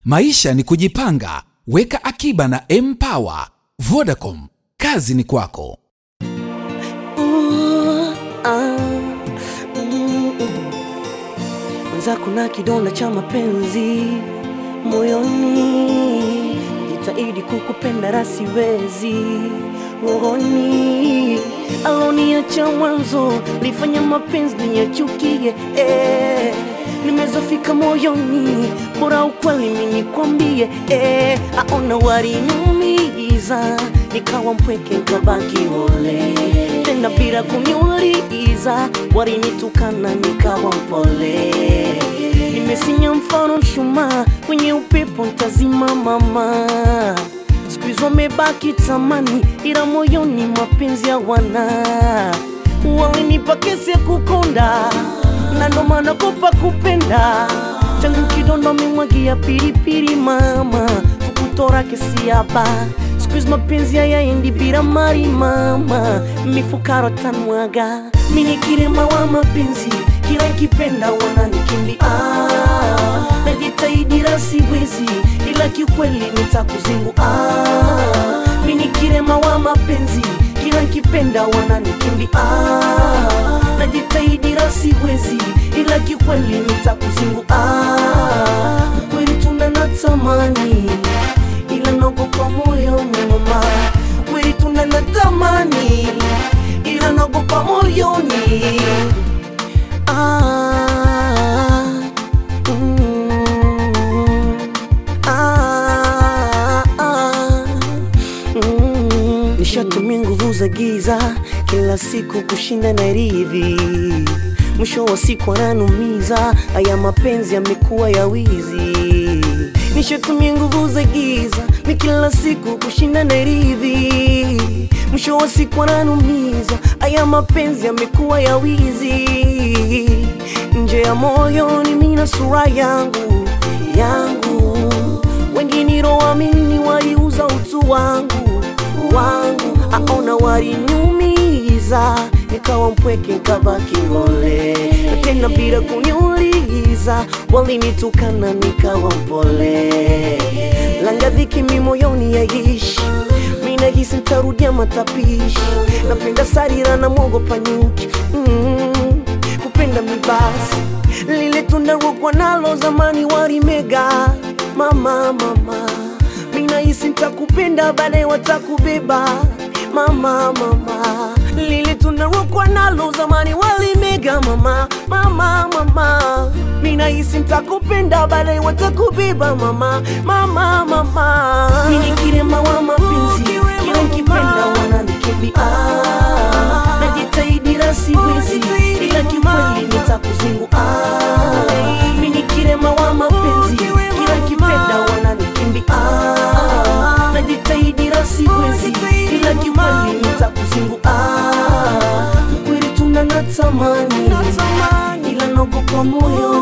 Maisha ni kujipanga. Weka akiba na Mpower. Vodacom, kazi ni kwako. Ooh, ah, mm, mm. Mwenzako na kidonda cha mapenzi moyoni, jitahidi kukupenda rasiwezi rohoni, aloniacha mwanzo lifanya mapenzi niyachukie eh. Nimezofika moyoni, bora ukweli mimi nikwambie eh. Aona waliniumiza, nikawa mpweke nikabaki ole tena bila kuniuliza, walinitukana nikawa mpole. Nimesinya mfano mshumaa kwenye upepo ntazima mama, siku hizo wamebaki tamani, ila moyoni mapenzi hawana. Walinipa kesi ya kukonda na ndo maana kopa kupenda changu kidondo memwagia pilipili mama fukutora kesi hapa siku hizi mapenzi hayaendi bila mali mama mifukaro tanwaga mini kirema wa mapenzi kila nkipenda wananikimbia ah, najitahidi la siwezi ila kiukweli nitakuzingu ah, mini kirema wa mapenzi kila nkipenda wananikimbia ah, najitahidi la siwezi ila kiukweli nitakuzingu ah, kweli tuna natamani ila naogopa moyoni mama kweli tuna natamani ila naogopa moyoni ah, mm, ah, ah, mm. nishatumia nguvu za giza kila siku kushinda na ridhi mwisho wa siku ananumiza haya mapenzi yamekuwa ya wizi nishatumia nguvu za giza ni kila siku kushinda na ridhi mwisho wa siku ananumiza haya mapenzi yamekuwa ya wizi nje ya moyo ni mina sura yangu yangu wengine roamini waliuza utu wangu wangu aona waliniumiza nikawa mpweke nikabaki role na tena bila kuniuliza walinitukana nikawa mpole langadhiki mi moyoni yaishi minahisi ntarudia matapishi napenda sarira na mwogopa nyuki mm, kupenda mibasi lile tundarogwa nalo zamani warimega mama mama minahisi ntakupenda baadaye watakubeba mama mama lile tunarokwa nalo zamani walimega mama mama mama minahisi ntakupenda baadaye watakubeba mama mama mama mini kirema wa mapenzi kila nkipenda wananikimbia ah, najitahidi la siwezi ila kikweli nitakuzingu ah, mini kirema wa mapenzi kila nkipenda wananikimbia ah, najitahidi la siwezi ila kikweli nitakuzingu ah, kweli tuna natamani ila naogopa moyo